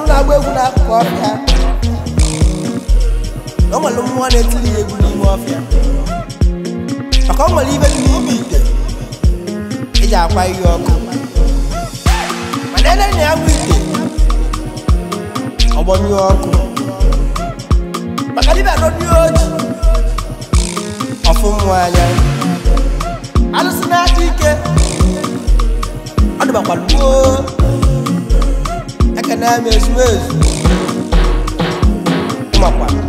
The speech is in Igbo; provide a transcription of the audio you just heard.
na-agba egwu n'akụkụ ọfịa na o nwere mmụọ na-etiri ya egwu n'ime ọfịa maka o nwere ibe dị n'ime ite eji akwa ihe ọkụ mana ele na ya bụ ite ọgbọnyụọ ọkụ maka dibịa n'obi oji ọfụ mmụọ anya alụsị na-aka ike ọ dịbakwara gboo ekene m ezumezu ịmakwa